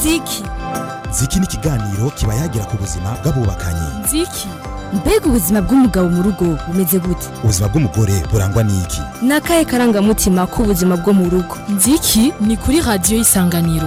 ziki ziki ni ikiganiro kiba yagira ku buzima bw'abubakanye ziki mbega ubuzima bw'umugabo mu rugo bumeze gute ubuzima bw'umugore burangwa n'iki ni akahe karangamutima k'ubuzima bwo mu rugo nziki ni kuri radiyo y'isanganiro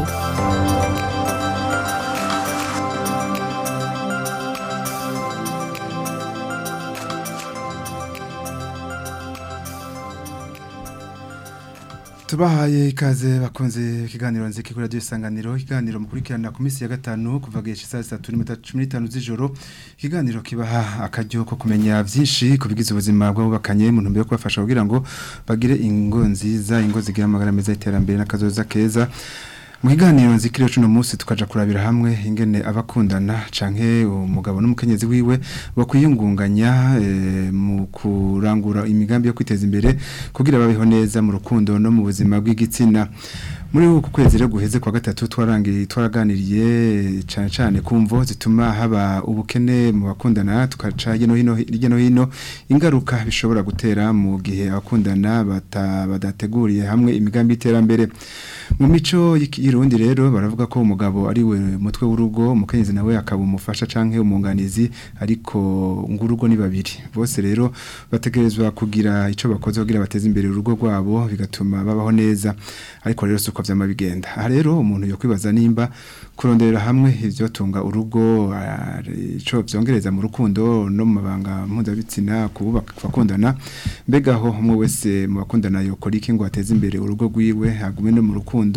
tubahaye ikaze bakunze ikiganiro nziki kuri radiyo isanganiro ikiganiro mukurikirana ku minsi ya gatanu kuva gihe saa sita n'iminota cumi n'itanu z'ijoro ikiganiro kibaha akaryo ko kumenya byinshi ku bigize ubuzima bw'abubakanye mu ntumbero yo kubafasha kugira ngo bagire ingo nziza ingo zigira amagara meza y'iterambere n'akazoza keza mu kiganiro nzikiriyo cuno munsi tukaja kurabira hamwe ingene abakundana canke umugabo n'umukenyezi wiwe bakwiyungunganya e, mu kurangura imigambi yo kwiteza imbere kugira babeho neza mu rukundo no mu buzima bw'igitsina muri uku kwezi rero guheze kwa gatatu twarangiriye twaraganiriye cyane cyane kumvo zituma haba ubukene mu bakundana tukaca hino hino hirya no hino ingaruka bishobora gutera mu gihe abakundana badateguriye hamwe imigambi y'iterambere mu mico y'irundi rero baravuga ko umugabo ari we mutwe w'urugo umukenyezi nawe akaba umufasha canke umunganizi ariko ngurugo ni babiri bose rero bategerezwa kugira ico bakoze kugira bateze imbere urugo rwabo bigatuma babaho neza ariko rero suko vyama bigenda aha rero umuntu yo kwibaza nimba kuronderera hamwe ivyo tunga urugo ico vyongereza mu rukundo no mu mabanga mpuzabitsina kubaka bakundana mbega aho umwe wese mu bakundana yokora iki ngo ateze imbere urugo rwiwe agume no mu rukundo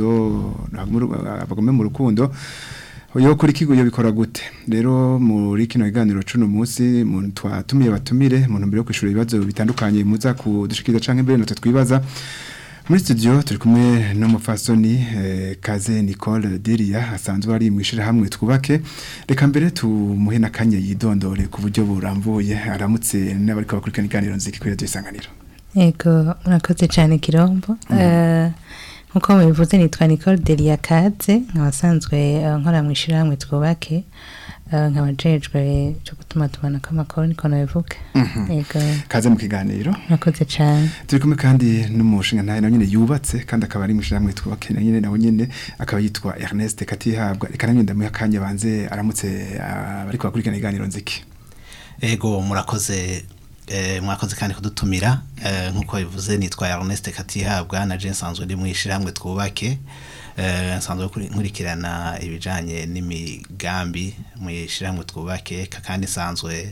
abagume mu rukundo yo kuri kigo yo bikora gute rero muri kino kiganiro cuno munsi muntu twatumiye batumire mu ntumbero yo kwishura ibibazo bitandukanye muza kudushikiriza canke mbere natwe twibaza muri studio turi kumwe n'umufasoni eh, Kaze Nicole Delia asanzwe ari mu hamwe twubake reka mbere tumuhe nakanye yidondore ku buryo burambuye aramutse n'abari bakurikirana iganiro nziki kuri radio isanganiro Ego murakoze cyane kirombo mm. uh, nkuko mubivuze nitwa Nicole Delia Kaze nkabasanzwe uh, nkora mu hamwe twubake nkaba jejwe cyo gutuma tubana kamakoro niko nabivuga yego kaze mu kiganiro nakoze cyane turi kumwe kandi n'umushinga nawe nawe nyine yubatse kandi akaba ari mushinga twubake na nyine nawe nyine akaba yitwa Ernest Katihabwa reka nanjye ndamuha kanya banze aramutse bari kwakurikirana iganiro nziki ego murakoze mwakoze kandi kudutumira nk'uko bivuze nitwa Ernest Katihabwa na je nsanzwe ndi mu hamwe twubake nsanzwe nkurikirana ibijyanye n'imigambi mu ishyirahamwe twubake kandi nsanzwe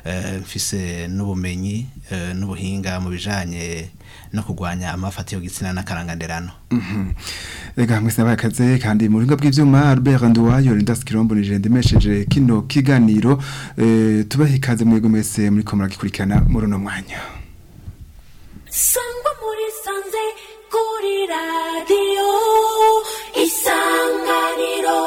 mfise n'ubumenyi n'ubuhinga mu bijyanye no kurwanya amafati y'igitsina n'akaranganderano reka mwese n'abakaze kandi mu buhinga bw'ibyuma Albert Nduwayo Lindas Kirombo ni jende mesheje kino kiganiro tubahe ikaze mwego mwese muri ko muragikurikirana muri uno mwanya sangwa muri sanze kuri radiyo isanganiro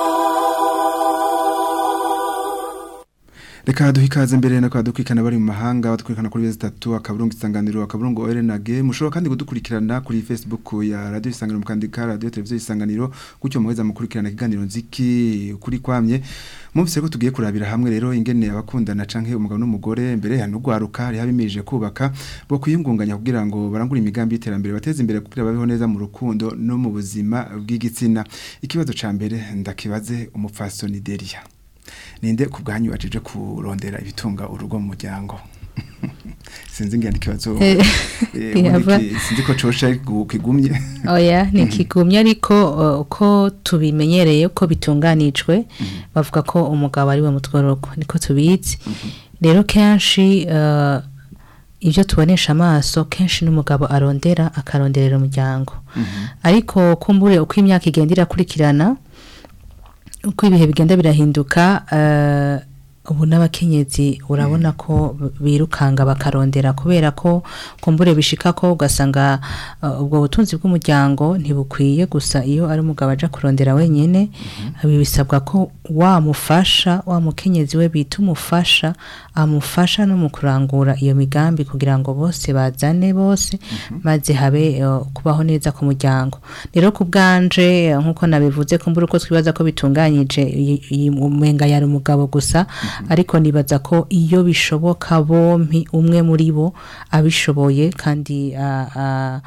reka duhe ikaze mbere no kwadukurikirana bari mu mahanga badukurikirana kuri bezi tatu akaburungu isanganiro akaburungu orenage mushobora kandi kudukurikirana kuri facebook ya radio isanganiro mukandika radio televiziyo isanganiro gutyo muheza mukurikirana ikiganiro nziki kuri kwamye mumvise ko tugiye kurabira hamwe rero ingene abakundana canke umugabo n'umugore mbere ya nugwaruka hari habimirije kubaka bo kwiyungunganya kugira ngo barangure imigambi y'iterambere bateze imbere kugira babeho neza mu rukundo no mu buzima bw'igitsina ikibazo ca mbere ndakibaze umupfasoni Delia ninde ku bwanyu ajeje kurondera ibitunga urugo mu muryango sinzi ngende kibazo sinzi ko cosha kigumye oya ni kigumye ariko uko tubimenyereye ko bitunganijwe bavuga ko umugabo ari we mutwe rugo niko tubizi rero kenshi ibyo tubonesha amaso kenshi n'umugabo arondera akaronderera umuryango ariko kumbure uko imyaka igenda irakurikirana uko ibihe bigenda birahinduka ubu n'abakenyezi urabona ko birukanga bakarondera kubera ko kumbure bishika ko ugasanga ubwo butunzi bw'umuryango ntibukwiye gusa iyo ari umugabo aja kurondera wenyine bisabwa ko wamufasha wa mukenyezi we bita umufasha amufasha no mu kurangura iyo migambi kugira ngo bose bazane bose maze habe kubaho neza ku muryango rero ku bwanje nk'uko nabivuze kumbure uko twibaza ko bitunganyije umenga yari umugabo gusa ariko nibaza ko iyo bishoboka bompi umwe muri bo abishoboye kandi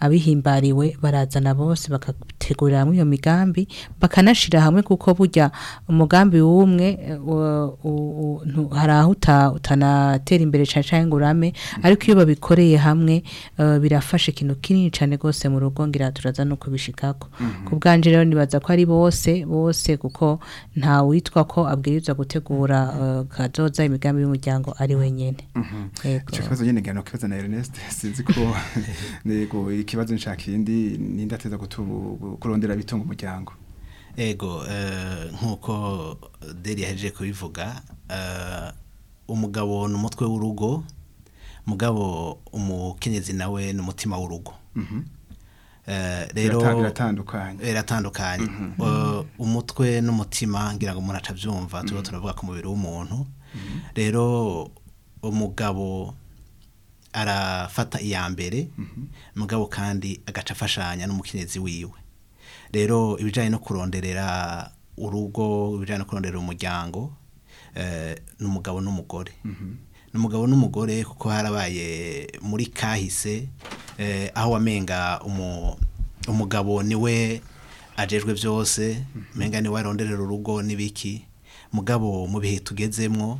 abihimbariwe barazana bose bakategurira hamwe iyo migambi bakanashira hamwe kuko burya umugambi w'umwe eh, u- u- u- ntu- hari aho uta- utanatera imbere cyane cyane ngo urame ariko iyo babikoreye hamwe eh, birafasha ikintu kinini cyane rwose mu rugo ngira turaza no kubishikako ku bwanje rero nibaza ko ari bose bose kuko nta witwa ko abwirizwa gutegura eh, kazoza imigambi y'umuryango ari wenyene Yego. icyo kibazo nyine ngano kibazo na Ernest sinzi ko nego ikibazo nshakindi ninde ateza gutu- kurondera bitunga umuryango ego eh, nk'uko deri yahejeje kubivuga eh, umugabo ni umutwe w'urugo mugabo umukenyezi nawe ni umutima w'urugo Eh, rero Birata- biratandukanye biratandukanye Eh, umutwe n'umutima ngira ngo umuntu atabyumva tuba turavuga ku mubiri w'umuntu rero umugabo arafata iya mbere mugabo kandi agaca afashanya n'umukenyezi wiwe rero ibijyanye no kuronderera urugo ibijyanye no kuronderera umuryango eh, ni umugabo n'umugore ni umugabo n'umugore kuko harabaye muri kahise eh, aho wamenga umu- umugabo niwe ajejwe byose menga niwe aronderera urugo n'ibiki mugabo mu bihe tugezemwo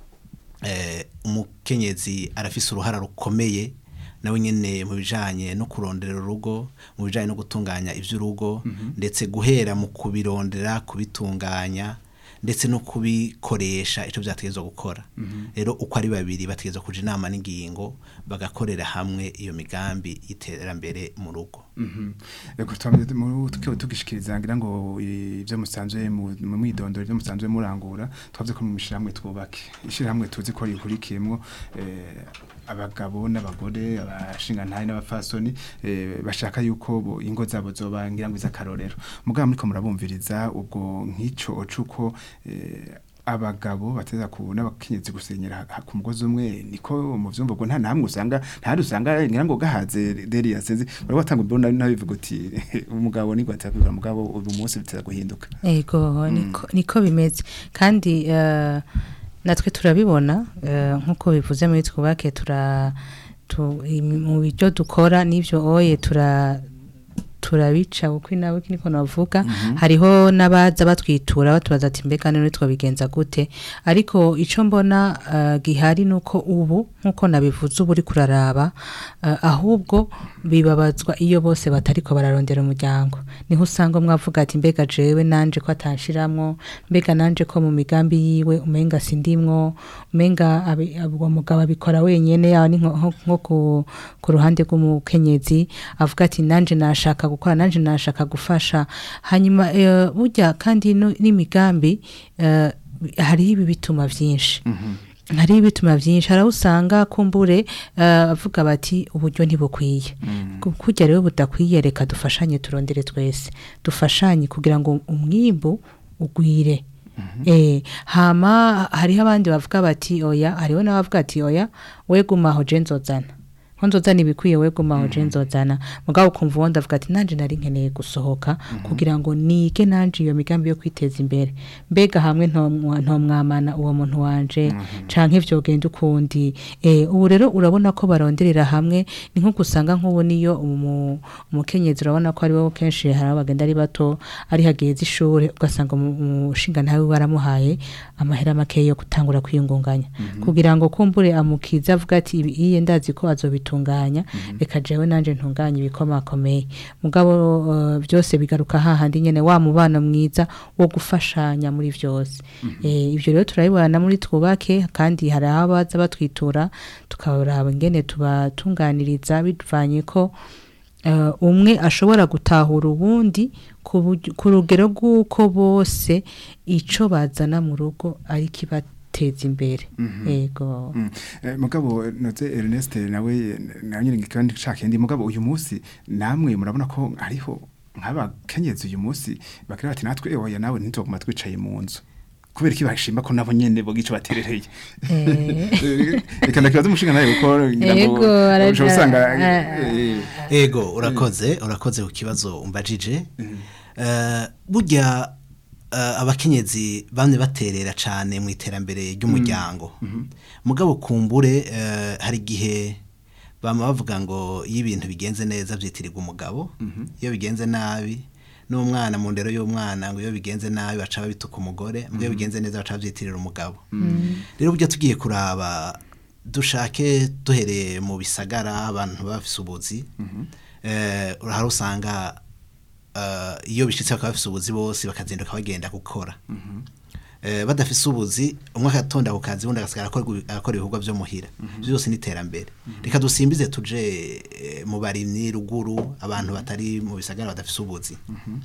eh, umukenyezi arafise uruhara rukomeye nawe nyene mu bijanye no kuronderera urugo mu bijanye no gutunganya ivy'urugo ndetse guhera mu kubirondera kubitunganya ndetse no kubikoresha icyo byategezwa gukora rero uko ari babiri bategezwa kuja inama n'ingingo bagakorera hamwe iyo migambi y'iterambere mu rugo Ego twamye mu tukiwe tugishikiriza ngira ngo ivyo musanzwe mu mu mwidondoro ivyo musanzwe murangura twavuze ko mu mishiramwe twubake ishiramwe tuzi ko rikurikiyemwo eh, abagabo n'abagore abashinga ntaye n'abafasoni eh, bashaka yuko bo ingo zabo zoba ngira ngo izakarorero mugabo muriko murabumviriza ubwo nk'ico cuko eh, abagabo bateza ku n'abakenyezi gusenyera ha- ku mugozi umwe niko mu vyumva ubwo nta namwe usanga nta usanga ngira ngo gahaze deri yasenze bari watanga ubona nabivuga uti umugabo niko atavuga mugabo uyu munsi biteza guhinduka Ego niko niko bimeze kandi eh, natwe turabibona eh, nk'uko bivuze muri twubake tura tu, imi- mu byo dukora n'ibyo oye tura turabica uko nawe niko navuga hariho n'abaza batwitura batubaza ati mbega none twabigenza gute ariko icyo mbona eh, gihari nuko ubu nkuko nabivuze ubu uri kuraraba eh, ahubwo bibabazwa iyo bose batariko bararondera umuryango niho usanga umwe avuga ati mbega jewe nanje ko atanshiramwo mbega nanje ko mu migambi yiwe umenga sindimwo umenga abi- abi- uwo mugabo abikora wenyene yaho ni nko- nko nko ku, ku ruhande rw'umukenyezi avuga ati nanje nashaka gukora nanje nashaka gufasha hanyuma eh, burya kandi no- n'imigambi eh, hariho ibi bituma vyinshi hariho ibituma byinshi hari aho usanga kumbure eh, bavuga bati uburyo ntibukwiye kujya rero budakwiye reka dufashanye turondere twese dufashanye kugira ngo umwimbu ugwire Eh, hama hariho abandi bavuga bati oya hariho n'abavuga ati oya we gumaho je nzozana ko nzozana ibikwiye we gumaho je nzozana mugabo ukumva uwundi avuga ati nanje nari nkeneye gusohoka kugira ngo nige nanje iyo migambi yo kwiteza imbere mbega hamwe ntomwa- ntomwamana uwo muntu wanje canke vyogenda ukundi eh, ubu rero urabona ko baronderera hamwe ni nko gusanga nk'ubu niyo umu- umukenyezi urabona ko ari bo kenshi hari abo bagenda ari bato ari hageze ishure ugasanga umu- umushinga ntawe baramuhaye amahera make yo gutangura kwiyungunganya kugira ngo kumbure amukize avuga ati ibi iye ndazi ko azobitunganya reka jewe nanje ntunganye ibikomakomeye mugabo eh, byose bigaruka hahandi nyene wa mubano mwiza wo gufashanya muri vyose Eh, ivyo rero turabibona muri twubake kandi hari aho baza batwitura tukaraba ingene tubatunganiriza bivanye ko eh, umwe ashobora gutahura uwundi ku buryo- ku rugero rw'uko bose ico bazana mu rugo ari kibateza imbere yego Mm. Eh, mugabo noze Ernest nawe nawe nyine kandi nshaka mugabo uyu munsi namwe murabona ko hariho nk'abakenyezi uyu munsi bakira bati natwe oya nawe ntituguma twicaye mu nzu kubera iki bashima ko nabo nyene bo gico baterereye Eh. reka ndakibaza umushinga nawe kuko ngira ngo Yego, araja- ushobora usanga ah, eh, ego urakoze urakoze ku kibazo umbajije Eh, burya eh, abakenyezi bamwe baterera cyane mu iterambere ry'umuryango mugabo kumbure eh, hari igihe bama bavuga ngo iyo ibintu bigenze neza byitirirwa umugabo iyo bigenze nabi n'umwana mu ndero y'umwana ngo iyo bigenze nabi baca babituka umugore ngo iyo bigenze neza baca babyitirira umugabo rero buryo tugiye kuraba dushake duhereye mu bisagara abantu bafise ubuzi eh, hari usanga eh, iyo bishitse bakaba bafise ubuzi bose bakazinduka bagenda gukora eh, badafise ubuzi umwe akatonda ku kazi ubundi agasigara akora akora ibikorwa byo muhira Ivyo byose ni iterambere reka dusimbize tuje eh, mu barimyi ruguru abantu batari mu bisagara badafise ubuzi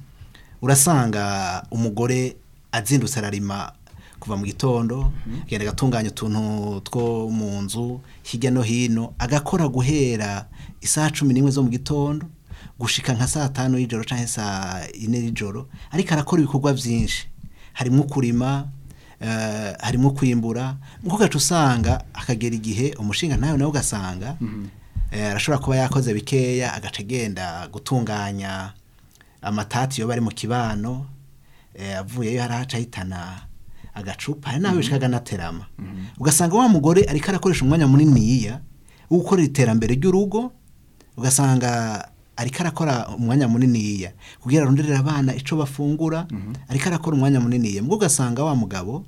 urasanga umugore azindutse ararima kuva mu gitondo agenda agatunganya utuntu two mu nzu hirya no hino agakora guhera isaha cumi n'imwe zo mu gitondo gushika nka saa tanu y'ijoro cyangwa saa ine y'ijoro ariko arakora ibikorwa byinshi harimo kurima eh, harimo kwimbura nkuko gaca usanga akagera igihe umushinga nawe nawe ugasanga eh, arashobora kuba yakoze bikeya agaca agenda gutunganya amatati yo bari mu kibano eh, avuyeyo harahaca ahitana agacupa hari nawe bishikaga naterama ugasanga wa mugore ariko arakoresha umwanya muniniya wo gukorera iterambere ry'urugo ugasanga ariko arakora umwanya muniniya kugira aronderere abana ico bafungura ariko arakora umwanya muniniya mbwo ugasanga wa mugabo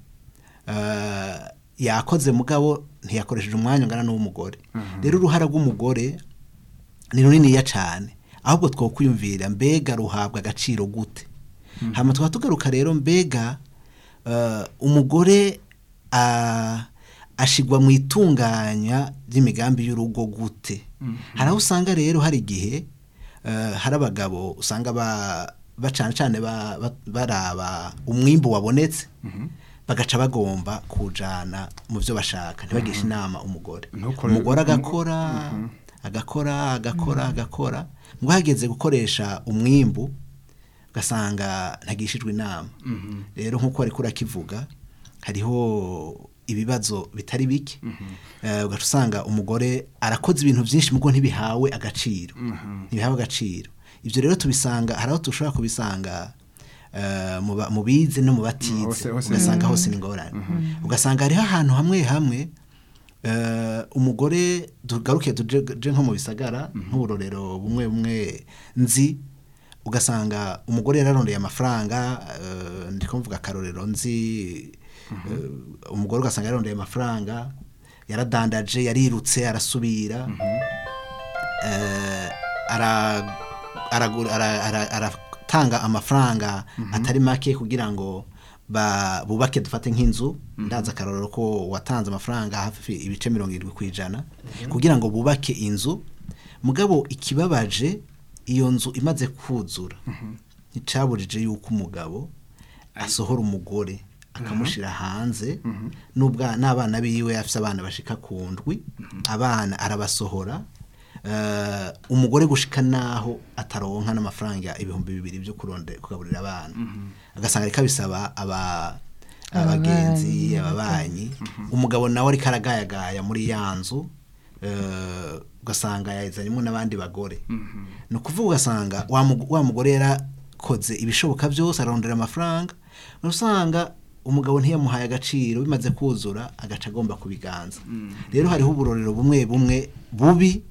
eh, yakoze mugabo ntiyakoresheje umwanya ungana n'uw'umugore rero uruhara rw'umugore ni runiniya cyane ahubwo twokwiyumvira mbega ruhabwa agaciro gute hama tukaba tugaruka rero mbega eh, umugore ah, ashigwa mu itunganya ry'imigambi y'urugo gute hari aho usanga rero hari igihe eh, hari abagabo usanga ba bacana cyane ba- ba- baraba umwimbu wabonetse bagaca bagomba kujana mu byo bashaka ntibagishe inama umugore Ntukore- umugore agakora agakora agakora agakora ngo hageze gukoresha umwimbu ugasanga ntagishijwe inama rero nk'uko ariko urakivuga hariho ibibazo bitari bike Eh, ugaca usanga umugore arakoze ibintu byinshi mugo ntibihawe agaciro ntibihawe agaciro ibyo rero tubisanga hari aho dushobora kubisanga eh, mu ba- mu bize no mu batize Hose- hose. ugasanga hose ni ingorane ugasanga hariho ahantu hamwe hamwe eh, umugore tugaruke tuje je nko mu bisagara nk'uburorero bumwe bumwe nzi ugasanga umugore yararondeye amafaranga eh, ndiko mvuga akarorero nzi eh, umugore ugasanga yararondeye amafaranga yaradandaje yarirutse arasubira eh, ara- aragura- ara- ara- aratanga amafaranga atari make kugira ngo ba- bubake dufate nk'inzu ndaza akarorero ko watanze amafaranga hafi ibice mirongo irindwi ku ijana kugira ngo bubake inzu mugabo ikibabaje iyo nzu imaze kuzura nticaburije yuko umugabo asohora umugore akamushyira hanze n'ubwa n'abana biwe afite abana bashika ku ndwi abana arabasohora eh, umugore gushika naho ataronka n'amafaranga ibihumbi bibiri byo kuronde kugaburira abana agasanga ariko abisaba aba abagenzi ababanyi umugabo nawe ariko aragayagaya muri ya nzu eh, ugasanga yazanyemo n'abandi bagore ni ukuvuga ugasanga wa mugo- wa mugore yarakoze ibishoboka byose ararondera amafaranga usanga umugabo ntiyamuhaye agaciro bimaze kuzura agaca agomba kubiganza rero hariho uburorero bumwe bumwe bubi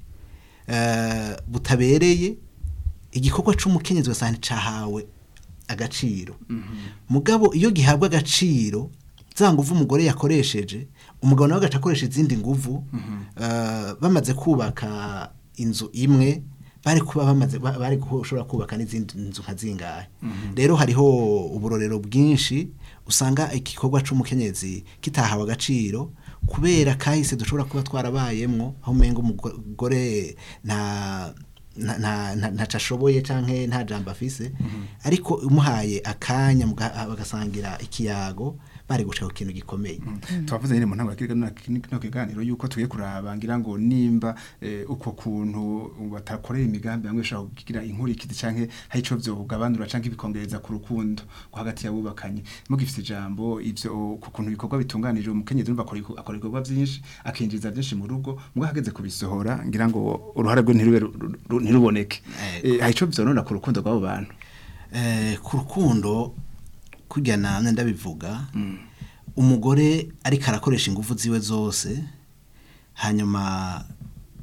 eh, butabereye igikorwa c'umukenyezi ugasanga nticahawe agaciro mugabo iyo gihabwa agaciro za nguvu umugore yakoresheje umugabo nawe agaca akoresha izindi nguvu eh, bamaze kubaka inzu imwe bari kuba bamaze ba- bari gushobora kubaka n'izindi nzu nka zingahe rero hariho uburorero bwinshi usanga igikorwa c'umukenyezi kitahawe agaciro kubera kahise dushobora kuba twarabayemwo aho umenga umugore nta nta- nta- nta- ntaco ashoboye canke nta jambo afise ariko umuhaye akanya muga- bagasangira ikiyago bari gushaka ku kintu gikomeye twavuze nyine mu ntango yakirika no kiganiro yuko tugiye kuraba ngira ngo nimba eh, uko kuntu batakorera imigambi bamwe bashobora kugira inkurikizi canke hari ico vyogabanura canke bikongereza ku rukundo ko hagati y'abubakanye mugifite ijambo ivyo ku kuntu ibikorwa bitunganije umukenyezi urumva akora iko- akora ibikorwa byinshi akinjiza byinshi mu rugo mugabo hageze kubisohora ngira ngo uruhare rwe ntirube ru- ru- ntiruboneke Ego. Eh, hari ico vyonona ku rukundo rw'abo bantu Eh, ku rukundo kurya namwe ndabivuga umugore ariko arakoresha ingufu ziwe zose hanyuma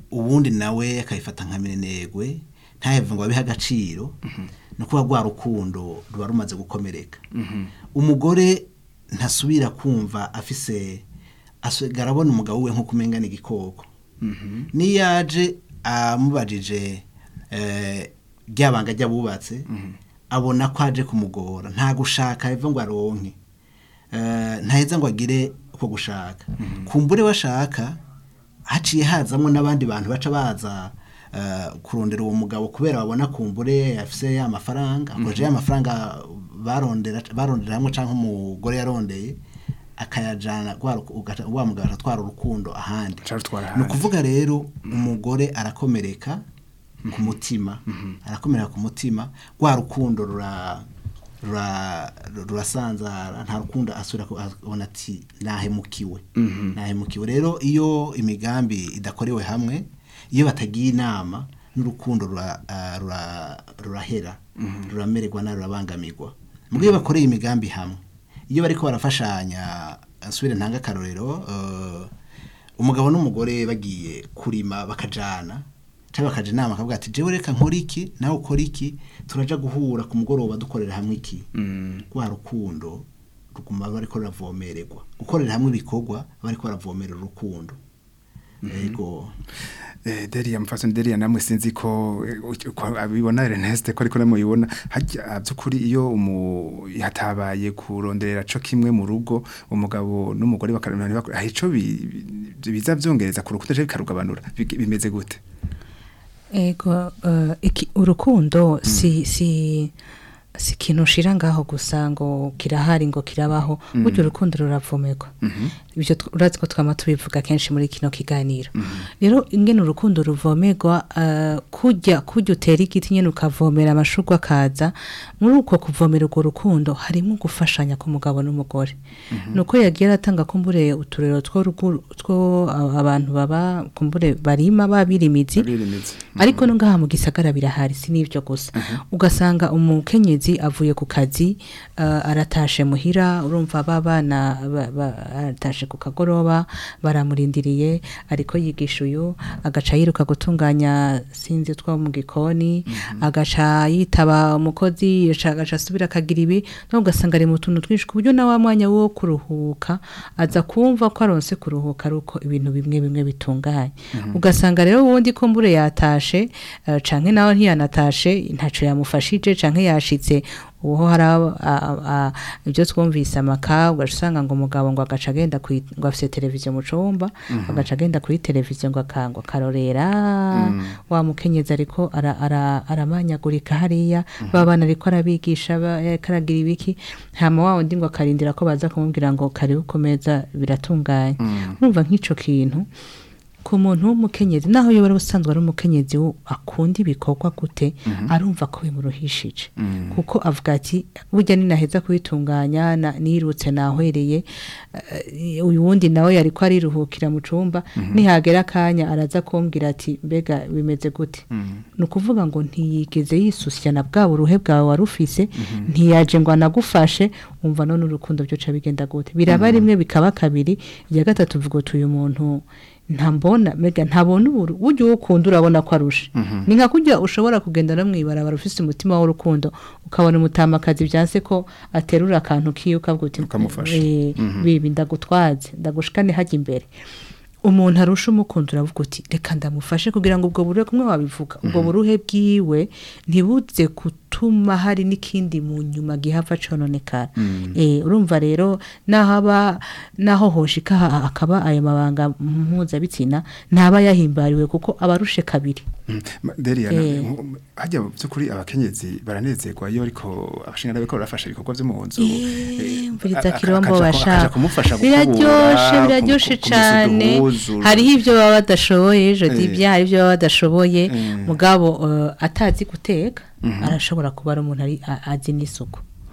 ubundi nawe akayifata nka minenegwe ntaheve ngo abihe agaciro ni ukuba rwa rukundo ruba rumaze gukomereka umugore ntasubira kumva afise asigara abona umugabo we nk'uko umengana igikoko niyo yaje amubajije eh, ryabanga ry'abubatse abona ko aje kumugora nta gushaka eva ngo aronke Eh, ntaheza ngo agire uko gushaka kumbure washaka haciye hazamo n'abandi bantu baca baza eh, kurondera uwo mugabo kubera babona kumbure afise ya mafaranga akoresha ya mafaranga barondera barondera hamwe canke umugore yarondeye akayajana rwa ruku- ugaca- wa mugabo aratwara urukundo ahandi Acarutwara ni ahandi. ukuvuga rero umugore arakomereka ku mutima arakomereka ku mutima rwa rukundo rura rura- rurasanzara nta rukundo asubira ku- abona ati nahemukiwe nahemukiwe rero iyo imigambi idakorewe hamwe iyo batagiye inama n'urukundo rura- ah, rura- rurahera ruramererwa nabi rurabangamirwa mu iyo bakoreye imigambi hamwe iyo bariko barafashanya nsubire ntanga akarorero eh, umugabo n'umugore bagiye kurima bakajana cyangwa bakaja inama akavuga ati jewe reka nkora iki nawe ukora iki turaja guhura ku mugoroba dukorera hamwe iki rwa rukundo ruguma bariko ruravomererwa gukorera hamwe ibikorwa bariko baravomerera urukundo yego Eh, Delia mfaso Delia namwe sinzi ko eh, uko abibona Ernest ko ariko namuyibona hajya byukuri iyo umu yatabaye kuronderera co kimwe mu rugo umugabo n'umugore bakarana bakora aho ico bi- bi- biza vyongereza ku rukundo je bikarugabanura Bige- bimeze gute ego eh, iki urukundo si si si ikintu ushira ngaho gusa ngo kirahari ngo kirabaho burya urukundo ruravomerwa ibyo tw- urazi ko twama tubivuga kenshi muri kino kiganiro rero ingene urukundo ruvomerwa eh, kujya kujya utera igiti nyene ukavomera amashurwe akaza muri uko kuvomera urwo rukundo harimo gufashanya k'umugabo n'umugore nuko yagiye aratanga kumbure uturero two rugu- two a- abantu baba kumbure barima babirimizi birimizi ariko no ngaha mu gisagara birahari si n'ibyo gusa ugasanga umukenyezi avuye ku kazi uh, aratashe muhira urumva ba bana ba- ba- aratashe ku kagoroba baramurindiriye ariko yigisha uyu agaca yiruka gutunganya sinzi two mu gikoni agaca yitaba umukozi yaca- agaca asubira akagira ibi no ugasanga ari mu tuntu twinshi ku buryo na wa mwanya wo kuruhuka aza kumva ko aronse kuruhuka ari uko ibintu bimwe bimwe bitunganye ugasanga rero ubundi ko mbure yatashe eh, canke nawe ntiyanatashe ntaco yamufashije canke yashitse uho hari abo- a- a- ibyo twumvise amaka ugaca usanga ngo umugabo ngo agaca agenda kwi- ngo afise televiziyo mu cumba agaca agenda kuri televiziyo ngo akangwa akarorera wa mukenyezi ariko ara- ara- aramanyagurika hariya ba bana ariko arabigisha ba- ariko aragira ibiki hama wa wundi ngo akarindira ko baza kumubwira ngo karibu ku meza biratunganye urumva nk'ico kintu ku muntu w'umukenyezi naho yoba ari usanzwe ari umukenyezi wo akunda ibikorwa gute arumva ko bimuruhishije kuko avuga ati burya ninaheza kubitunganya na- nirutse nahwereye eh, uyu wundi nawe yari ko ariruhukira mu cumba nihagera akanya araza kumbwira ati mbega bimeze gute ni ukuvuga ngo ntiyigeze yisusya na bwa buruhe bwawe wari ufise ntiyaje ngo anagufashe wumva none urukundo byoca bigenda gute biraba rimwe bikaba kabiri irya gatatu uvuga uti uyu muntu ntambona mega ntabona uburu burya uwo ukunda urabona ko arusha ni nka kujya ushobora kugenda no mwibarabara ufise umutima w'urukundo ukabona umutamakazi byanse ko aterura akantu kiyo ukavuga uti Ukamufasha. "Eh, bibi ndagutwaze ndagushikane hajya imbere umuntu arusha umukunda uravuga uti reka ndamufashe kugira ngo ubwo buruhe kumwe wabivuga ubwo buruhe bwiwe ntibuze gutuma hari n'ikindi mu nyuma gihava cononekara eh urumva rero naho aba naho hoshika ha- akaba ayo mabanga mpuzabitsina ntaba yahimbariwe kuko abarushe kabiri Ma- Delia Eh. hajya byukuri abakenyezi baranezerwa iyo ariko abashinga bariko barafasha ibikorwa byo mu nzu Eh, mvuriza a- a- kirombo akaja ku- bashaka akaja kumufasha biraryoshe gukubura, biraryoshe ku- kumesa cyane uduhuzu. hariho ibyo baba badashoboye je Eh. dibya hari ibyo baba badashoboye Eh. mugabo eh, atazi guteka arashobora kuba ari umuntu ari a- azi n'isuku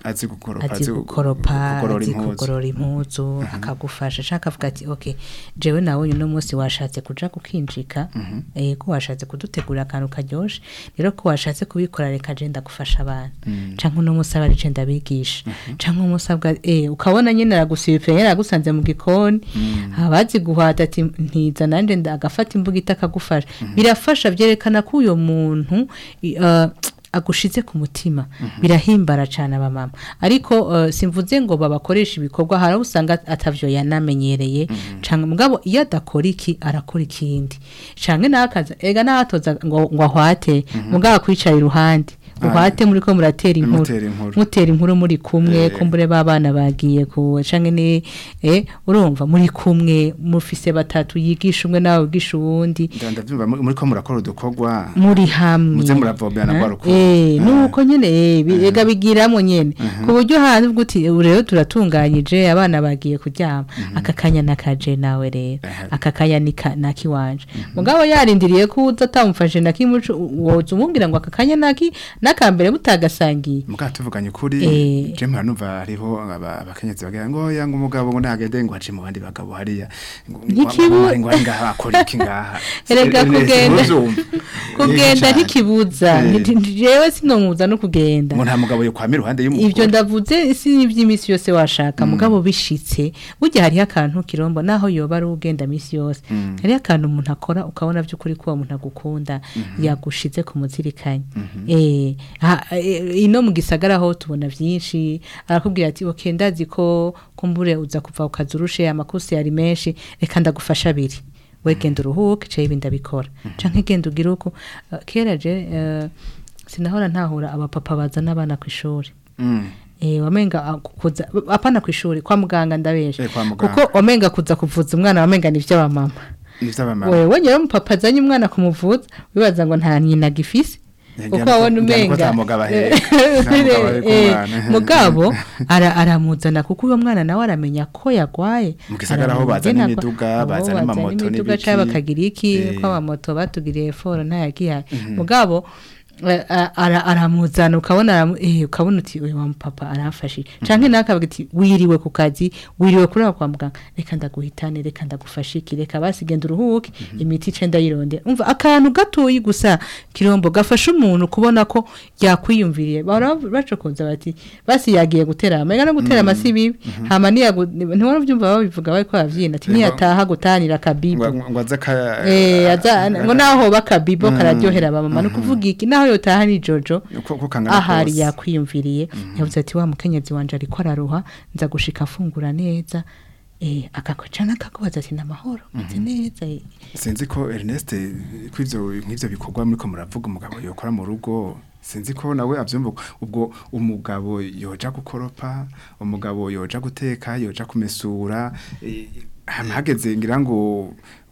azi gukoropa azi gu- gukoropa kugorora azi impuzu. kugorora impuzu akagufasha ashaka avuga ati ok jewe nawe uno munsi washatse kuja kukinjika eh, ko washatse kudutegurira akantu karyoshe rero ko washatse kubikora reka je ndagufasha abana canke uno munsi aba ari je ndabigisha canke umunsi abwa eh, ukabona nyene aragusiba nyene aragusanze mu gikoni abazi guhata ati ntiza nanje ndagafata imbugita akagufasha birafasha vyerekana ko uyo muntu i- uh, agushize ku mutima birahimbara cyane abamama ariko uh, simvuze ngo babakoresha ibikorwa hari aho usanga atavyo yanamenyereye cyangwa mugabo iyo adakora iki arakora ikindi cyangwa nawe akaza ega nawe atoza ngo ngo ahwate mugabo akwicara iruhande uhwate muri ko muratera inkuru Mutera inkuru. mutera inkuru muri kumwe Eh. kumbure babana bagiye ku canke ni eh urumva muri kumwe mufise batatu yigisha umwe nawe wigisha uwundi Nda- ndavyumva muri muri ko murakora udukorwa muri hamwe Muze muravomerana Eh, rwa rukundo. eh Ah. nuko nyene eh bi- ega bigiramo nyene ku buryo hanze ubwo uti ubu rero turatunganyije abana bagiye kuryama aka kanya nakaje nawe rero Aha. aka kanya ni ka- nakiwanje mugabo yarindiriye ko uza atamufashe nakimuco woza umubwira ngo aka kanya naki nakambere mutagasangiye muga tuvuganye ukuri Eh. je mpora numva hariho aba- abakenyezi bagira ngo oya ngo umugabo ngo ntagende ngo aje mu bandi bagabo hariya ngo Ntikibu- ngo- ngo ari ngaha akora iki ngaha Erega Eh, eh, kugenda- ntuzumve. kugenda Eh, cane. ntikibuza Eh. Nti- nti- jewe sinomuza no kugenda ngo nta mugabo yo kwamira iruhande y'umugore ibyo ndavuze si iby'iminsi yose washaka mugabo bishitse burya hariho akantu kirombo naho yoba ari ugenda minsi yose hariho akantu umuntu akora ukabona by'ukuri ko uwo muntu agukunda yagushize ku muzirikanye Eh, ha- eh, ino mu gisagara ho tubona byinshi arakubwira ati ok ndazi ko kumbure uza kuva ku kazi urushe amakosi yari menshi reka ndagufasha abiri we genda uruhuke caye ibindi abikora canke genda ugira uko Eh, kera je eh, sinahora ntahura abapapa bazana abana ku ishuri Mm. Eh, wamenga ah, kuza apana ku ishuri kwa muganga ndabesha Eh, kwa muganga. kuko wamenga kuza kuvuza umwana wamenga ni ivy'abamama nivyo abamama wewe nyero umupapa azanye umwana kumuvuza wibaza ngo nta nyina gifise Njyana kuko ko- wabona njyana ko umenga ata mugabo aheka. Eh, Nta mugabo aheka eh, umwana. mugabo ara- aramuzana kuko uyo mwana nawe aramenya ko yagwaye Mu gisagara aho Aramenya bazana ingene imiduga, agwa- bazana aho amamoto imiduga n'ibiki. canke bakagira iki Eh. ko amamoto batugiriye foro ntayagihaye mugabo eh, a- ara- aramuzana ukabona aramu- eh, ukabona uti uyu wa mupapa aramfashije canke nawe akavuga ati wiriwe ku kazi wiriwe kuri aho kwa muganga reka ndaguhitane reka ndagufashe iki reka basi genda uruhuke imiti ice ndayirondera umva akantu gatoyi gusa kirombo gafasha umuntu kubona ko yakwiyumviriye bahora bacokoza bati basi yagiye gutera amega no gutera amasi bibi hama niyagu ntiwara ubyumva babivuga bariko baravyina ati niyataha gutanira akabibo ngo ngo aze ka Eh, aza ngo naho bakabibo kararyohera abamama no kuvuga iki naho yotaha ni jojo ko ko kangana ahari kose. yakwiyumviriye yavuze ati wa mukenyezi wanje ariko araruha nza gushika afungura neza eh akakocana akakubaza ati namahoro meze neza eh. sinzi ko Ernest ko ivyo nk'ivyo bikorwa muri ko muravuga umugabo yokora mu rugo sinzi ko nawe avyumva ubwo umugabo yoja gukoropa umugabo yoja guteka yoja kumesura eh, hama hageze ngira ngo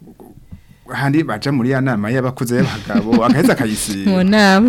handi baja muri ya nama y'abakuze y'abagabo agaheza mu akayisiba nama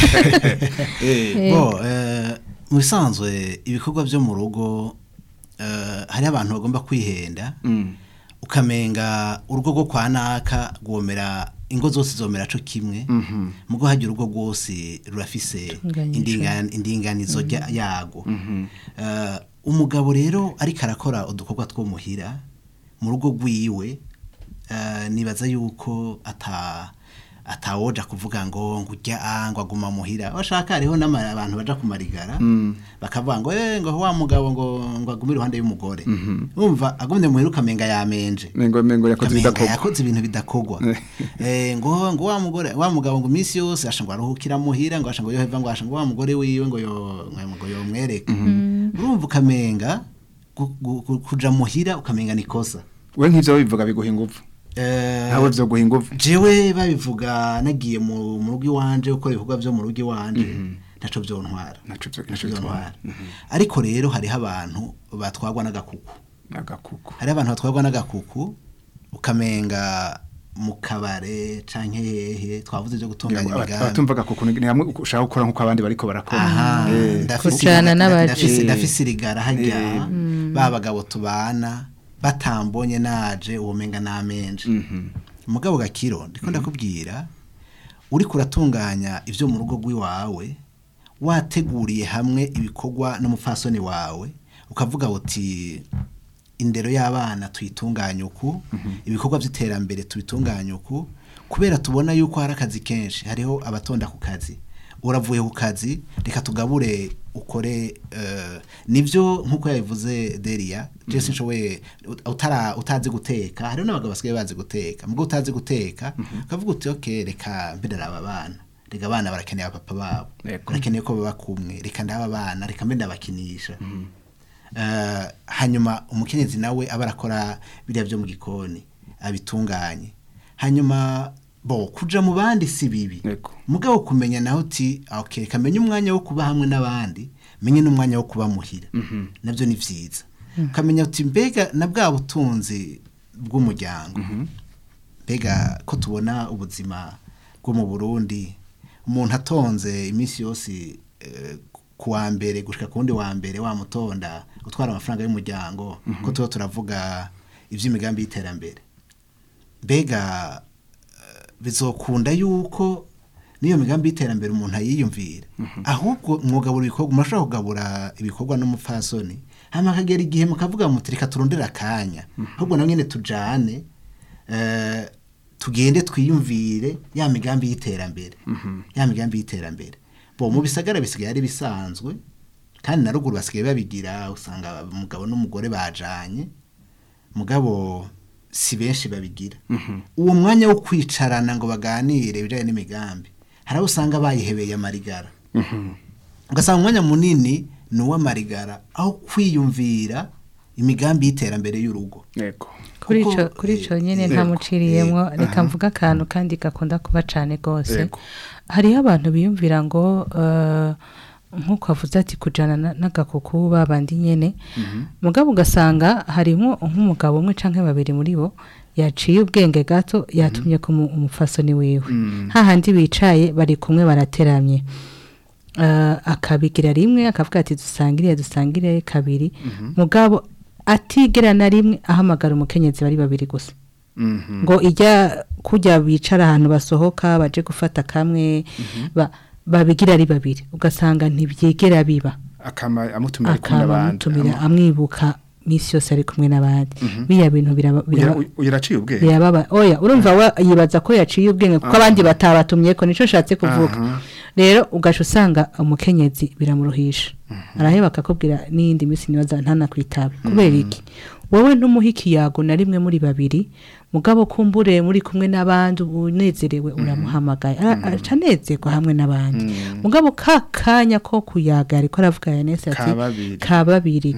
Eh, bo eh, mu bisanzwe ibikorwa byo mu rugo eh, hari abantu bagomba kwihenda mm, ukamenga urugo rwo kwa naka rwomera ingo zose zomera co kimwe mhm, mugo hagira urugo rwose rurafise Tunganyijwe. indinga- indinganizo rya- yago mhm. Eh, umugabo rero ariko arakora udukorwa two muhira mu rugo rwiwe eh, nibaza yuko ata atawoja kuvuga ngo ngo ujya ah, ngo aguma muhira bashaka hariho n'ama- abantu baja kumarigara bakavuga ngo eh ngo wa mugabo ngo ngo agume iruhande y'umugore umva agumye muhira ukamenga yamenje mengo mengo yakoze Kamenga bidakorwa yakoze ibintu bidakogwa eh ngo ngo wa mugore wa mugabo ngo iminsi yose asha ngo aruhukira muhira ngo asha ngo yoheva ngo asha ngo wa mugore wiwe ngo yo ngo yo mwereka urumva ukamenga gu- gu- gu- kuja muhira ukamenga nikosa we nk'ivyo bivuga biguha ingufu eh nawe vyo guha ingufu jewe babivuga nagiye mu mu rugo iwanje gukora ibikorwa byo mu rugo iwanje ntaco vyontwara Ntaco vyo- Ntaco ntaco bitwara. vyontwara. ariko rero hariho abantu batwagwa n'agakuku agakuku hari abantu batwarwa n'agakuku ukamenga mu kabare canke hehe twavuze ibyo gutunganya imigambi abatumvaga kuko ni hamwe ushaka gukora nk'uko abandi bariko barakora aha Eh, ndafise Kujana iriga- n'abaje. ndafise- ndafise irigara hajya Eh. ba bagabo tubana batambonye naje ubumenga namenje mhm. umugabo gakiro ndiko ndakubwira uri kuratunganya ivyo mu rugo rw'iwawe wateguriye hamwe ibikorwa n'umupfasoni wawe ukavuga uti indero y'abana tuyitunganye uku ibikorwa by'iterambere tubitunganye uku kubera tubona yuko hari akazi kenshi hariho abatonda ku kazi uravuye ku kazi reka tugabure ukore eh, nibyo nk'uko yabivuze Delia Jesse nshoboye utara utazi guteka hariho n'abagabo basigaye bazi guteka mubwo utazi guteka ukavuga uti okay reka mbere aba bana reka abana barakeneye abapapa babo Yego. barakeneye ko baba kumwe reka ndaba abana reka mbe ndabakinisha Eh, hanyuma umukenyezi nawe aba arakora biriya byo mu gikoni abitunganye hanyuma bo kuja mu bandi si bibi Yego. mugabo kumenya naho uti okay reka menye umwanya wo kuba hamwe n'abandi menye n'umwanya wo kuba muhira nabyo ni vyiza ukamenya uti mbega na bwa butunzi bw'umuryango mbega ko tubona ubuzima bwo mu Burundi umuntu atonze iminsi yose eh, ku wa mbere gushika ku wundi wa mbere wamutonda gutwara amafaranga y'umuryango ko tuba turavuga iby'imigambi y'iterambere mbega eh, bizokunda yuko n'iyo migambi y'iterambere umuntu ayiyumvira ahubwo mwugabura ibikorwa murashobora kugabura ibikorwa n'umupfasoni hama akagera igihe mukavuga muti reka turondere akanya ahubwo na nyine tujane eh, tugende twiyumvire ya migambi y'iterambere ya migambi y'iterambere bo mu bisagara bisigaye ari bisanzwe kandi na ruguru basigaye babigira usanga umugabo n'umugore bajanye mugabo si benshi babigira uwo mwanya wo kwicarana ngo baganire ibijyanye n'imigambi hari abo usanga bayihebeye amarigara ugasanga umwanya munini ni uw'amarigara aho kwiyumvira imigambi y'iterambere y'urugo yego kuri Kuko, ico kuri ico eh, nyene yego, ntamuciriyemwo eh, reka mvuga akantu kandi gakunda kuba cane gose Yego. hariho abantu biyumvira ngo eh, nk'uko avuze ati kujana na- n'agakuku babandi nyene mugabo ugasanga harimwo nk'umugabo umwe canke babiri muri bo yaciye ubwenge gato yatumye ku mu- umupfasoni wiwe hahandi bicaye bari kumwe barateramye Eh, akabigira rimwe akavuga ati dusangire dusangire kabiri mugabo atigera na rimwe ahamagara umukenyezi bari babiri gusa Mhm. ngo ijya kujya bicara ahantu basohoka baje gufata kamwe ba- babigira ari babiri ugasanga ntibyigera biba akama amutumira ari kumwe n'abandi akamutumira amwibuka misi yose ari kumwe n'abandi biriya bintu biraba biraba- Uyu- uyu yaraciye ubwenge birababa oya urumva we yibaza ko yaciye ubwenge kuko abandi batabatumye ko nico nshatse kuvuga Aha. rero ugaca usanga umukenyezi biramuruhisha araheba akakubwira n'iyindi minsi nibaza ntanakwitabe kubera iki wowe ntumuhe ikiyago na rimwe muri babiri mugabo kumbure muri kumwe n'abandi unezerewe uramuhamagaye Ara- aca anezerwa hamwe n'abandi mugabo ka kanya ko kuyaga ariko aravuga yanese ati Ka babiri. ka babiri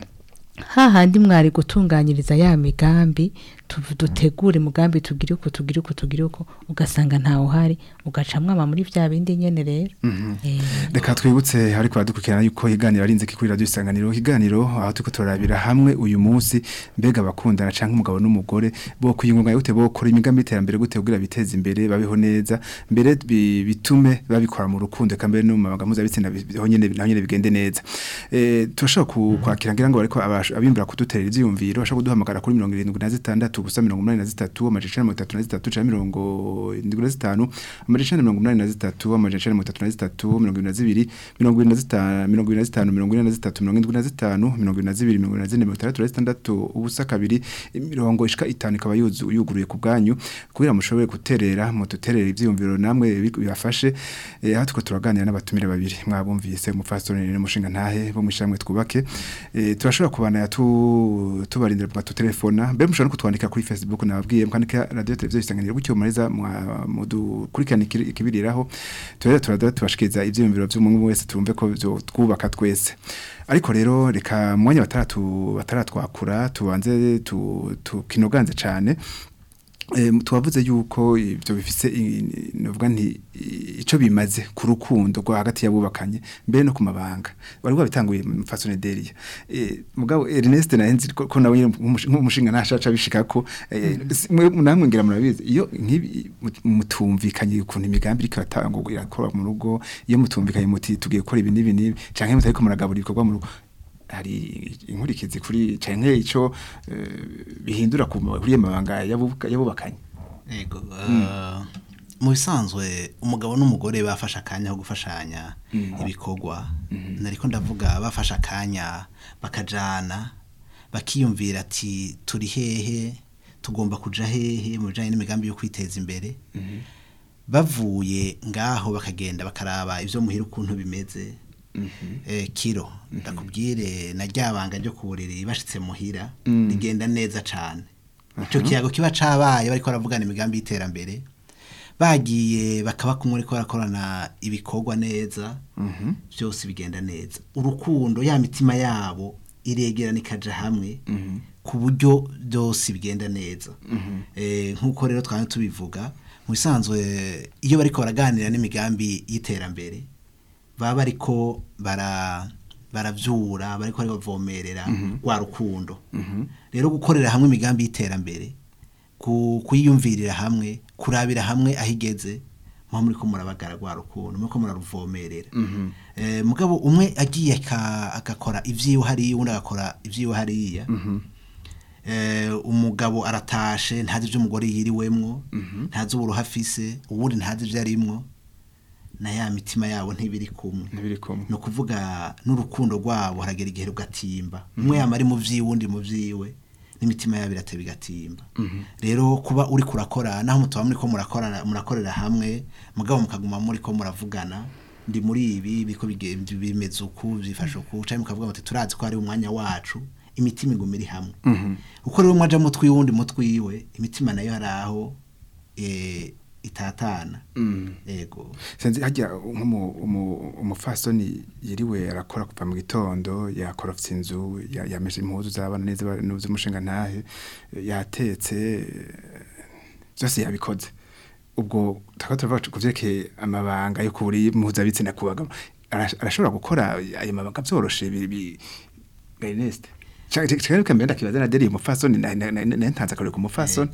hahandi mwari gutunganyiriza ya migambi tu- dutegure umugambi tugire uko tugire uko tugire uko ugasanga ntawe uhari ugaca mwama muri vya bindi nyene rero Eh, reka twibutse ariko baradukurikirana yuko iganiro ari inzika kuri radiyo isanganiro iganiro aho turiko turarabira hamwe uyu munsi mbega abakundana canke umugabo n'umugore bo kwiyungunga gute bo kora imigambi y'iterambere gute kugira biteze imbere babeho neza mbere bi- bitume babikora mu rukundo eka mbere no mu mabanga mpuzabitsina bi- biho nyene naho nyene bigende neza eh turashobora ku- kwakira ngira ngo bariko abash- abimbura kuduterera ivyiyumviro bashobora kuduhamagara kuri mirongo irindwi na zitandatu gusa mirongo umunani na zitatu amajana icenda na mirongo itatu na zitatu canke mirongo indwi na zitanu amajana icenda na mirongo umunani na zitatu amajana icenda na mirongo itatu na zitatu mirongo ibiri na zibiri mirongo ibiri na zitanu mirongo ibiri na zitanu mirongo ine na zitatu mirongo indwi na zitanu mirongo ibiri na zibiri mirongo ibiri na zine mirongo itandatu na zitandatu ubusa kabiri imirongo ishika itanu ikaba yuzu- yuguruye ku bwanyu kugira mushobore guterera mututerere ivyiyumviro namwe bi- bibafashe eh, aha tuko turaganira n'abatumire babiri mwabumvise umupfasoni n'umushinga ntahe bo mwishamwe twubake eh, turashobora kubana tu tubarindira mu telefona mbere mushobora no kutwandika kuri Facebook nababwiye mukandika radio televiziyo isanganiro gutyo muriza mudukurikirana ikiri- ikibiriraho turera turada tubashikiriza ivyiyumviro vy'umuntu wese tumve ko byo twubaka twese ariko rero reka mwanya bataratu bataratwakura tubanze tu- tukinoganze cane Eh, tuwavuze yuko ibyo bifise i- novuga nti i- ico bimaze ku rukundo rwa hagati y'abubakanye mbere no ku mabanga bari babitanguye mu fasone deria eh, mugabo Ernest nahenzi ko ko nawe nyene nk'umushi- nk'umushinga ntashaca bishikako eh, si- mwe- namwe ngira murabizi iyo nk'ibi mut- mutumvikanye ukuntu imigambi iriko iratangwa irakora mu rugo iyo mutumvikanye muti tugiye gukora ibi n'ibi n'ibi canke mutariko muragabura ibikorwa mu rugo hari inkurikizi kuri canke ico eh, bihindura ku kuri ayo mabanga yabuka- yabubakanye Ego, eh, mu bisanzwe umugabo n'umugore bafashe akanya ko gufashanya ibikorwa nariko ndavuga bafashe akanya bakajana bakiyumvira ati turi hehe tugomba kuja hehe mu bijanye n'imigambi yo kwiteza imbere bavuye ngaho bakagenda bakaraba ivyo muhira ukuntu bimeze eh, kiro ndakubwire na ryabanga ryo ku buriri bashitse muhira rigenda neza cane ico kiyago kiba cabaye bariko baravugana imigambi y'iterambere bagiye bakaba kumwe ariko barakorana ibikorwa neza byose bigenda neza urukundo ya mitima yabo iregerana ikaja hamwe ku buryo byose bigenda neza Eh, nk'uko rero twari tubivuga mu bisanzwe iyo bariko baraganira n'imigambi y'iterambere baba bariko bara baravyura bariko bari bavomerera rwa rukundo rero gukorera hamwe imigambi y'iterambere ku- kuyiyumvirira hamwe kurabira hamwe aho igeze muba muriko murabagara rwa rukundo muriko muraruvomerera Eh, mugabo umwe agiye aka- agakora ivyiwe hariya uwundi agakora ivyiwe hariya eh, umugabo aratashe ntazi ivyo umugore yiriwemwo ntazi uburuha afise uwundi ntazi ivyo arimwo na ya mitima yabo ntibiri kumwe ntibiri kumwe ni ukuvuga n'urukundo rwabo haragera igihe rugatimba umwe yama ari mu vyiwe undi mu vyiwe n'imitima yabo irateba igatimba rero kuba uri kurakora naho mutuba muriko murakorana murakorera hamwe mugabo mukaguma muriko muravugana ndi muri ibi biko bige- bimeze uku byifashe uku canke mukavuga muti turazi ko ari umwanya wacu imitima iguma iri hamwe uko rero mwaja mu twiwe mu twiwe imitima nayo hari aho eh, itatana yego sinzi hajya nk'umu- umu- umufasoni yiriwe arakora kuva mu gitondo yakorofye inzu ya- yameshe impuzu z'abana neza n'uz'umushinga ntahe yatetse byose yabikoze ubwo tukaba turavuga ku vyerekeye amabanga yo kuburi mpuzabitsina ku bagabo Arash- arashobora gukora ayo mabanga vyoroshe bi- bi- Ernest cyangwa reka mbere ndakibaza na deri umufasoni na- na- na- na- ntanze akarore ku mufasoni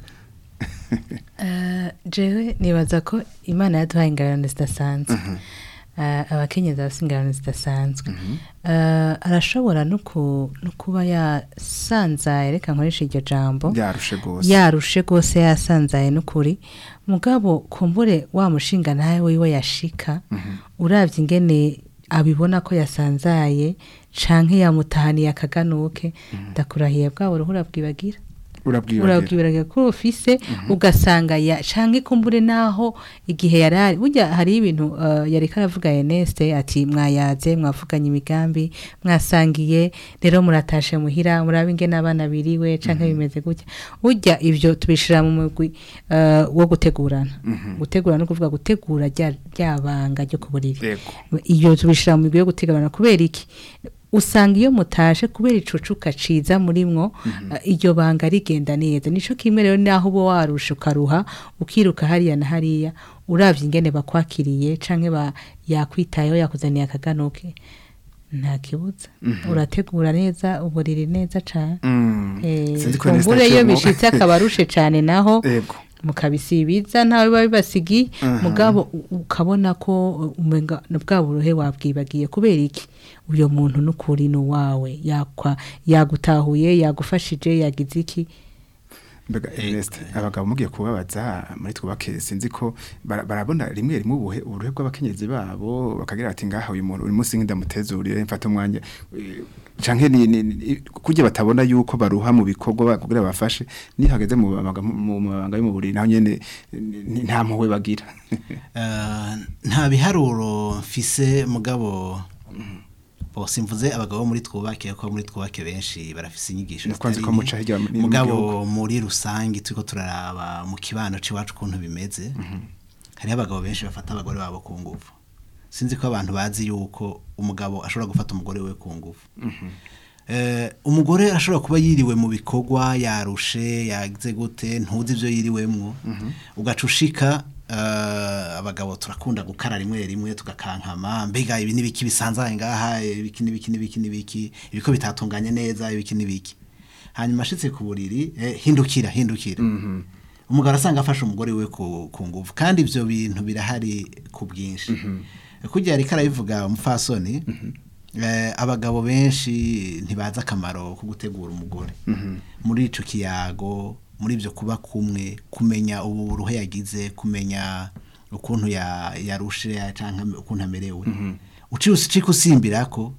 Eh, jewe nibaza ko imana yaduhaye ingabirano zidasanzwe Eh, abakenyezi bafite ingabirano zidasanzwe Eh, arashobora no ku- no kuba yasanzaye reka nkoresha iryo jambo yarushe gose yarushe rwose yasanzaye n'ukuri mugabo kumbure wa mushinga nawe wiwe yashika urabye ingene abibona ko yasanzaye canke yamutahaniye akaganuke ndakurahiye bwabo ruhura bwibagira urabwibagira urabwibiraga ko ufise ugasanga ya canke kumbure naho igihe yarari burya hari ibintu uh, yareka aravuga Ernest ati mwayaze mwavuganye imigambi mwasangiye rero muratashe muhira murabe ingene abana biriwe canke bimeze gutya burya ivyo tubishira mu mugwi uh, wo gutegurana gutegurana no kuvuga gutegura rya ryabanga ryo kuburiri Yego. iyo tubishira mu migwi yo gutegurana kubera iki usanga iyo mutashe kubera icucuka ciza murimwo uh, iryo banga rigenda neza nico kimwe rero naho uba warusha ukaruha ukiruka hariya na hariya uravye ingene bakwakiriye canke ba yakwitayeho yakuzaniye akaganuke nta kibuza urategura neza uburiri neza cane Mm. Eh, Sinzi ko Ernest kumbure iyo aciyemo. bishitse akaba arushe cane naho Yego. mukabisibiza ntawe biba bibasigiye mugabo u- ukabona ko uh, umenga na bwa burohe wabwibagiye kubera iki uyo muntu n'ukuri ni uwawe yakwa yagutahuye yagufashije yagize iki mbega Ernest abagabo mugiye kubabaza muri twubake sinzi ko bara- barabona rimwe rimwe ubuhe uburuhe bw'abakenyezi babo bakagira ati ngaha uyu muntu uri munsi nk'indamutezurire mfata umwanya eh, canke ni, ni, ni kurya batabona yuko baruha mu bikorwa ba- kugira bafashe ni hageze mu mabanga mu mabanga yo mu buriri naho nyene ni- nta mpuhwe bagira Eh, nta biharuro mfise mugabo bose mvuze abagabo muri twubake ko muri twubake benshi barafise inyigisho Nuko nzi ko zitari muca hirya nke. mu- mu mugabo gihugu. muri rusange turiko turaraba mu kibano c'iwacu ukuntu bimeze hariho abagabo benshi bafata abagore babo ku nguvu sinzi ko abantu bazi yuko umugabo ashobora gufata umugore we ku nguvu Eh, umugore ashobora kuba yiriwe mu bikorwa yarushe yagize gute ntuzi ibyo yiriwemwo ugaca ushika eh, abagabo turakunda gukara rimwe rimwe tugakankama mbega ibi n'ibiki bisanzaye ngaha ibiki n'ibiki n'ibiki n'ibiki ibiko bitatunganye neza ibiki n'ibiki hanyuma ashitse ku buriri eh, hindukira hindukira umugabo arasanga afashe umugore we ku, ku nguvu kandi ivyo bintu birahari ku bwinshi kurya ariko arabivuga umupfasoni eh, abagabo benshi ntibazi akamaro ko gutegura umugore muri ico kiyago muri ivyo kuba kumwe kumenya ubu buruhe yagize kumenya ukuntu ya yarushe ya canke ukuntu amerewe uciye ucika usimbira ko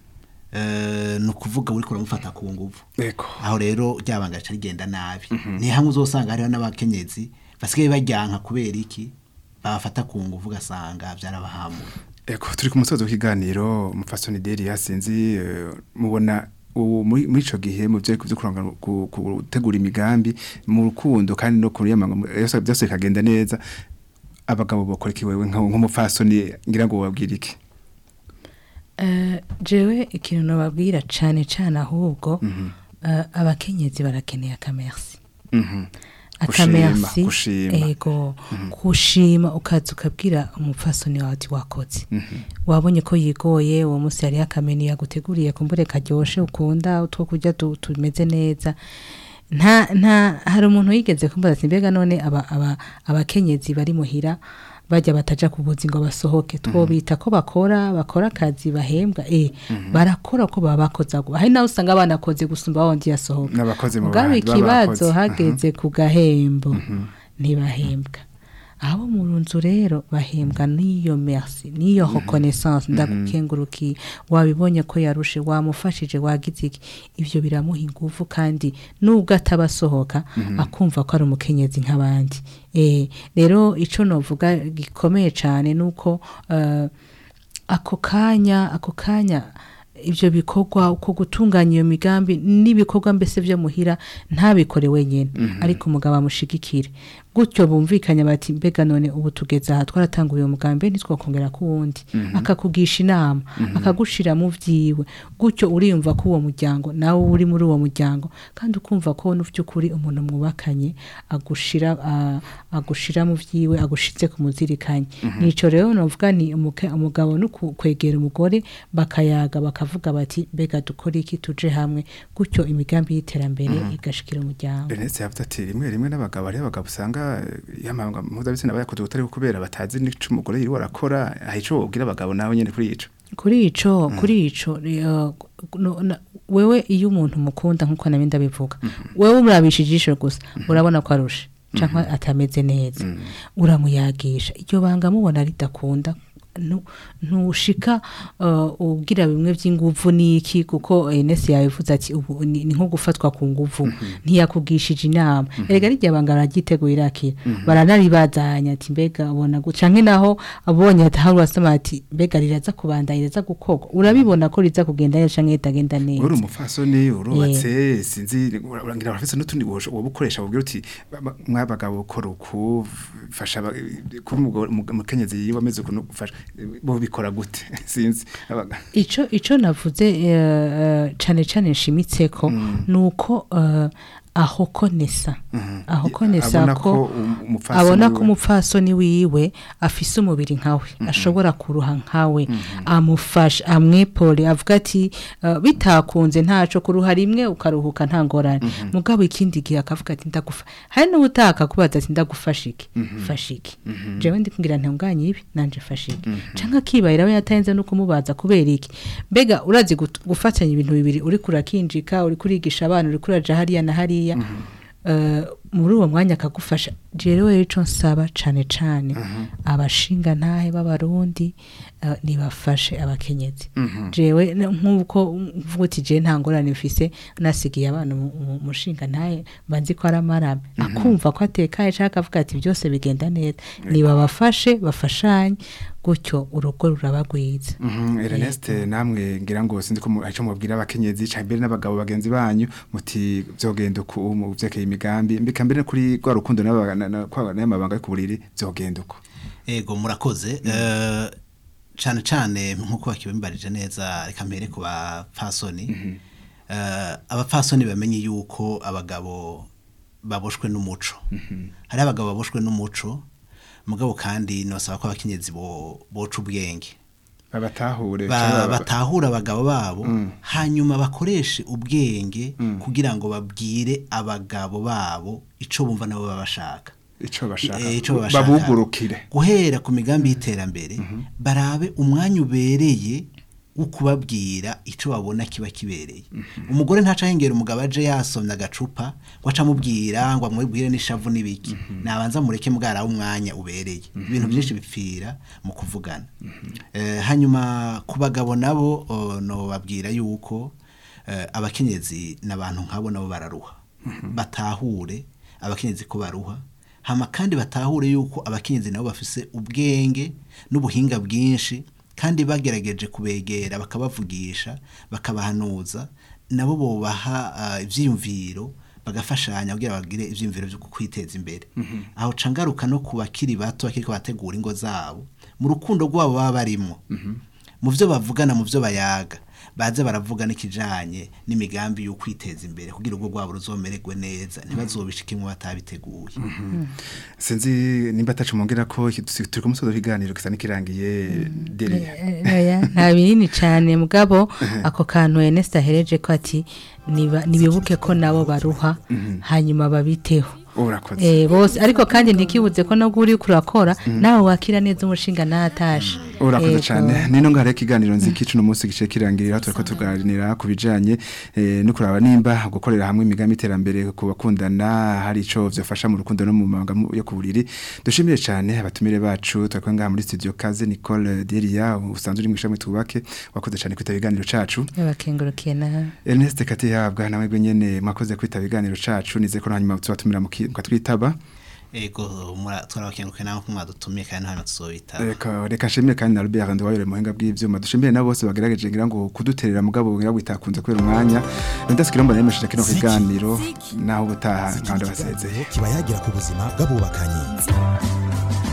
eh, ni ukuvuga uri kuramufata ku nguvu Ego. aho rero ryabanga rica rigenda nabi ni hamwe uzosanga hariho n'abakenyezi basigaye bajyanka kubera iki babafata ku nguvu ugasanga byarabahamuye Eko turi ku musozo w'ikiganiro mufasoni deri yasinzi eh, mubona ubu muri muri ico gihe mu byo byo kuranga ku- gutegura imigambi mu rukundo kandi no kuri yamanga yose byose kagenda neza abagabo bakora iki wewe nka- nk'umufasoni ngira ngo wabwira iki Eh, jewe ikintu nababwira cane cane ahubwo eh, abakenyezi barakeneye akamersi Mhm. akamersi gushima. ego gushima ukaza ukabwira umupfasoni wawe ati wakoze wabonye ko yigoye uwo munsi yari akameni yaguteguriye kumbure karyoshe ukunda utwo kurya tu- tumeze neza nta nta hari umuntu yigeze kumbaza ati mbega none aba aba abakenyezi bari muhira bajya bataja ku buzi ngo basohoke twobita ko bakora bakora akazi bahembwa eh barakora ko baba bakoze agwa hari nawe usanga banakoze gusumba wa wundi yasohoka N'abakozi mu mugabe bandi baba ikibazo bakoze. hageze ku gahembo ntibahembwa abo mu nzu rero bahembwa n'iyo merci n'iyo reconnaissance ndagukengurukiye wabibonye ko yarushe wamufashije wagize iki ivyo biramuha inguvu kandi nubwo atabasohoka akumva ko ari umukenyezi nk'abandi eh rero ico novuga gikomeye cane nuko eh, ako kanya ako kanya ibyo bikorwa uko gutunganya iyo migambi n'ibikorwa mbese byo muhira ntabikore wenyine ariko umugabo amushigikire gutyo bumvikanye bati mbega none ubu tugeze aha twaratanguye uwo mugambi ntitwakongera ku wundi akakugisha inama akagushira mu byiwe gutyo uriyumva ko uwo muryango nawe uri muri uwo muryango kandi ukumva ko no by'ukuri umuntu mwubakanye agushira a- agushira mu byiwe agushitse ku muzirikanye nico rero novuga ni umuke- umugabo no ku- kwegera umugore bakayaga bakavuga bati mbega dukore iki tuje hamwe gutyo imigambi y'iterambere igashikira umuryango Ernest yavuze ati rimwe rimwe n'abagabo ari abagabo usanga eh, yamanga mpuzabitsina bayakoze utari kubera batazi n'ico umugore yiri warakora aha ico wobwira abagabo nawe nyene kuri ico kuri ico kuri ico eh, no- na- wewe iyo umuntu mukunda nkuko nabi ndabivuga wewe umurabisha ijisho gusa urabona ko arusha canke atameze neza uramuyagisha iryo banga mubona ridakunda nu- ntushika uh, ubwira bimwe by'inguvu niki kuko Enes yabivuze ati ubu ni ni nko gufatwa ku nguvu ntiyakugishije inama erega rijya banga baragiteguye irakira baranaribazanya ati mbega ubona guca naho abonye ati hari wasoma ati mbega riraza kubandanya riraza gukorwa urabibona ko riza kugenda neza canke ritagenda uri neza umufasoni urubatse sinzi urangira abafise n'utundi woba ukoresha wabwira uti "Ba- ba- mwabagabo ukora uku fasha aba- kuba umugore- umu- umukenyezi yiwe ameze ukuntu gufasha bo bikora gute sinzi Abaga- ico ico navuze eh, eh, cane cane nshimitseko nuko eh, aho konesa aho konesa Abona ko ko um- umupfasoni abona ko wiwe- umupfasoni wiwe afise umubiri nkawe ashobora kuruha nkawe amufasha amwepole avuga ati eh, bitakunze ntaco kuruha rimwe ukaruhuka nta ngorane mugabo ikindi gihe akavuga ati ndagufa hari n'ubutaka kubaza ati ndagufasha iki fasha iki jewe ndikumbwira ntunganye ibi nanje fasha iki canke akibayira we yatayenze no kumubaza kubera iki mbega urazi gut- gufatanya ibintu bibiri uri kurakinjika uri kurigisha abana uri kuraja hariya na hariya eh, muri uwo mwanya akagufasha rero rero ico nsaba cane cane abashinga ntahe b'abarundi eh, nibafashe abakenyezi jewe n- nk'uko mvuga uti je nta ngorane mfise nasigiye abana umu- umu- umushinga ntahe mbanzi ko ari amarame akumva ko atekaye canke akavuga ati byose bigenda neza nibabafashe bafashanye gutyo urugo rurabagwiza Mhm, Ernest namwe ngira ngo sinzi ko mu- ico mubwira abakenyezi ca mbere n'abagabo bagenzi banyu muti vyogenda uku mu vyekeye imigambi mbika mbere no kuri rwa rukundo n'aba- na- na- kwa- n'amabanga yo ku buriri vyogenda uko ego murakoze eh, cane cane nkuko bakibimbarije neza reka mpere ku bapfasoni Eh, abapfasoni bamenye yuko abagabo baboshwe n'umuco hari abagabo baboshwe n'umuco mugabo kandi nosaba ko abakenyezi bo boca ubwenge babatahure ba- canke baba- batahura abagabo babo hanyuma bakoreshe ubwenge kugira ngo babwire abagabo babo ico bumva nabo baba bashaka ico bashaka Eh, ico bashaka. babugurukire guhera ku migambi y'iterambere barabe umwanya ubereye ukubabwira ico babona kiba kibereye umugore ntaca hengera umugabo aje yasomye agacupa ngo aca amubwira ngo amubwire n'ishavu n'ibiki nabanza mureke mbwara umwanya ubereye ibintu byinshi bipfira mu kuvugana Eh, hanyuma ku bagabo nabo oh, no babwira yuko eh, abakenyezi n'abantu nkabo nabo bararuha batahure abakenyezi ko baruha hama kandi batahure yuko abakenyezi nabo bafise ubwenge n'ubuhinga bwinshi kandi bagerageje kubegera bakabavugisha bakabahanuza nabo bobaha ah, ivyiyumviro bagafashanya kugira bagire ivyiyumviro byo kwiteza imbere aho cangaruka no ku bakiri bato bakiriko bategura ingo zabo mu rukundo rwabo baba barimo mu byo bavugana mu byo bayaga baze baravuga n'ikijanye n'imigambi yo kwiteza imbere kugira ubwo rwabo ruzomererwe neza ntibazobishikimwe batabiteguye sinzi nimba atacu mongera ko iki- tusi- turi ku musozo w'ikiganiro gisa n'ikirangiye deriya oya nta binini cyane mugabo ako kantu Ernest ahereje ko ati niba- nibibuke ko nabo baruha hanyuma babiteho urakoze Eh, bose ariko kandi ntikibuze ko nabwo uri kurakora nawe wakira neza umushinga natashe urakoze cyane nino ngara ikiganiro nziki cuno munsi gice kirangirira turiko tuganira ku bijanye eh, no kuraba nimba gukorera hamwe imigambi iterambere ku bakundana hari ico vyofasha mu rukundo no mu mabanga mu- yo kuburiri dushimire cyane abatumire bacu twakuye ngaha muri studio Kaze Nicole Delia usanzwe uri mu ishami twubake wakoze cyane kwitaba ikiganiro cacu bakengurukiye na Ernest Katihabwa nawe gwe nyene mwakoze kwitaba ikiganiro cacu nize ko hanyuma tubatumira mu ki- mukatwitaba ego mura- turabakenguruke nawe ko mwadutumiye kandi hano tuzobitaba Reka reka shimire kandi na Albert Ndwayore muhinga bw'ivyuma dushimire na bose bagerageje ngira ngo kuduterera mugabo ngira ngo itakunze kubera umwanya ndasikira mbona yemesheje kino kiganiro naho ubutaha nkanda basezeye kiba yagira ku buzima bw'abubakanye